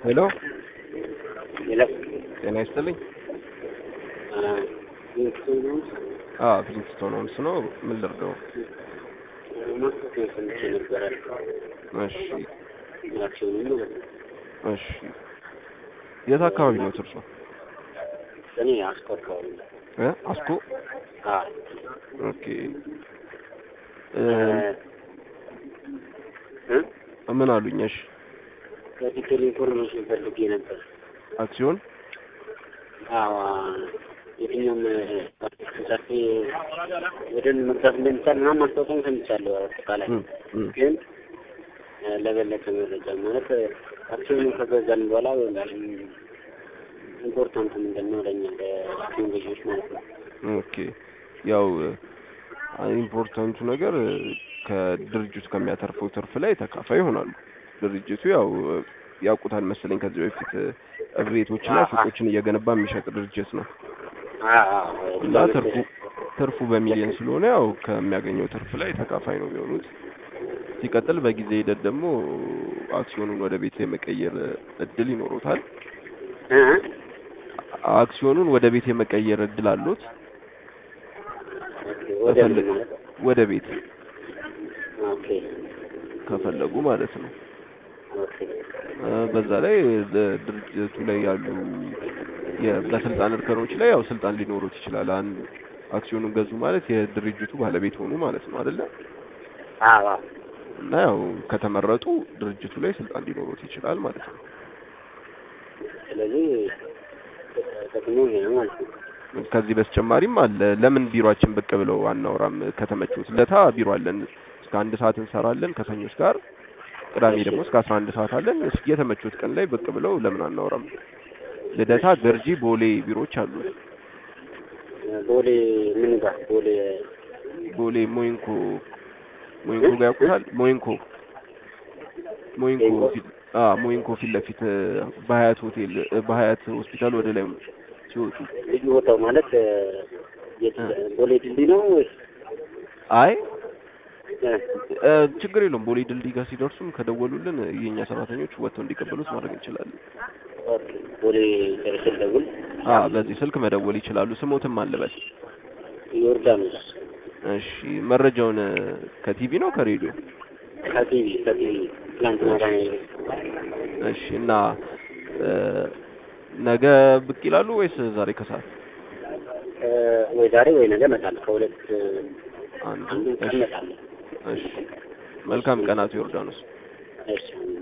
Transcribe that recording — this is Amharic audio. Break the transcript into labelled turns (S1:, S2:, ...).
S1: ሄሎ
S2: ሄሎ
S1: ጤና ይስጥልኝ። አዎ ፊሊንግስቶን ሆምስ ነው። ምን ልርዳው?
S2: ማስታወቂያ ሰምቼ ነበረ።
S1: እሺ
S2: አክሲዮኑ ማለት ነው።
S1: እሺ። የት አካባቢ ነው እርሶ?
S2: እኔ አስኮ አካባቢ ነው።
S1: እ አስኮ
S2: አዎ
S1: ኦኬ። እ
S2: እ
S1: ምን አሉኝ? እሺ
S2: በዲቴል ኢንፎርሜሽን ፈልጌ ነበር።
S1: አክሲዮን
S2: አዎ የትኛውም ጻፊ ወደ መግዛት እንደሚቻል ምናምን ማስታወቂያ ሰምቻለሁ። አጠቃላይ
S1: እም፣ እም።
S2: ግን ለበለጠ መረጃ ማለት አክሲዮኑን ከገዛን በኋላ ኢምፖርታንቱ ምንድን ነው ለእኛ ለአክሲዮን ገዢዎች ማለት ነው።
S1: ኦኬ ያው ኢምፖርታንቱ ነገር ከድርጅቱ ከሚያተርፈው ትርፍ ላይ ተካፋይ ይሆናሉ። ድርጅቱ ያው ያውቁታል መሰለኝ ከዚህ በፊት ቤቶችና ሱቆችን እየገነባ የሚሸጥ ድርጅት ነው እና ትርፉ ትርፉ በሚሊዮን ስለሆነ ያው ከሚያገኘው ትርፍ ላይ ተካፋይ ነው የሚሆኑት። ሲቀጥል በጊዜ ሂደት ደግሞ አክሲዮኑን ወደ ቤት የመቀየር እድል ይኖሩታል።
S2: እ
S1: አክሲዮኑን ወደ ቤት የመቀየር እድል አሉት።
S2: ወደ ምን
S1: በፈለ-
S2: ማለት ነው?
S1: ወደ ቤት
S2: ኦኬ
S1: ከፈለጉ ማለት ነው።
S2: ኦኬ
S1: እ በዛ ላይ ድርጅቱ ላይ ያሉ የ- በስልጣን እርከኖች ላይ ያው ስልጣን ሊኖሩት ይችላል። አንድ አክሲዮኑን ገዙ ማለት የድርጅቱ ባለቤት ሆኑ ማለት ነው አይደለ?
S2: አዎ አዎ
S1: እና ያው ከተመረጡ ድርጅቱ ላይ ስልጣን ሊኖሩት ይችላል ማለት ነው።
S2: ስለዚህ ጥቅሙ ይሄ ነው ማለት ነው።
S1: ከዚህ በተጨማሪም አለ። ለምን ቢሮአችን ብቅ ብለው አናወራም? ከተመቹት ለታ ቢሮ አለን። እስከ አንድ ሰዓት እንሰራለን ከሰኞ እስከ ዓርብ። ቅዳሜ ደግሞ እስከ አስራ አንድ ሰዓት አለን። እስኪ የተመቹት ቀን ላይ ብቅ ብለው ለምን አናወራም? ልደታ፣ ገርጂ፣ ቦሌ ቢሮዎች አሉ።
S2: ቦሌ ምን ጋር ቦሌ
S1: ቦሌ ሞይንኮ ሞይንኮ ጋር ያውቁታል? ሞይንኮ ሞይንኮ
S2: ሞይንኮ?
S1: ፊት አ ሞይንኮ ፊት ለፊት እ፣ በሀያት ሆቴል እ፣ በሀያት ሆስፒታል ወደ ላይ ሲወጡ
S2: ልዩ ቦታው ማለት እ፣ የት ቦሌ ድልድይ ነው ወይስ
S1: አይ
S2: እ፣
S1: እ፣ ችግር የለውም። ቦሌ ድልድይ ጋር ሲደርሱም ከደወሉልን የእኛ ሰራተኞች ወጥተው እንዲቀበሉት ማድረግ እንችላለን።
S2: ኦኬ ቦሌ ደርሼ ልደውል።
S1: አ በዚህ ስልክ መደወል ይችላሉ። ስሞትም አለበት።
S2: ዮርዳኖስ
S1: እሺ መረጃውን እ፣ ከቲቪ ነው ከሬዲዮ?
S2: ከቲቪ ከቲቪ ትላንትና ጋር
S1: እሺ እና እ፣ ነገ ብቅ ይላሉ ወይስ ዛሬ ከሰዓት?
S2: እ፣ ወይ ዛሬ ወይ ነገ እመጣለሁ። ከሁለት እ፣
S1: አንዱ
S2: አንዱ ቀን
S1: እሺ
S2: እመጣለሁ።
S1: እሺ መልካም ቀናት ዮርዳኖስ።
S2: እሺ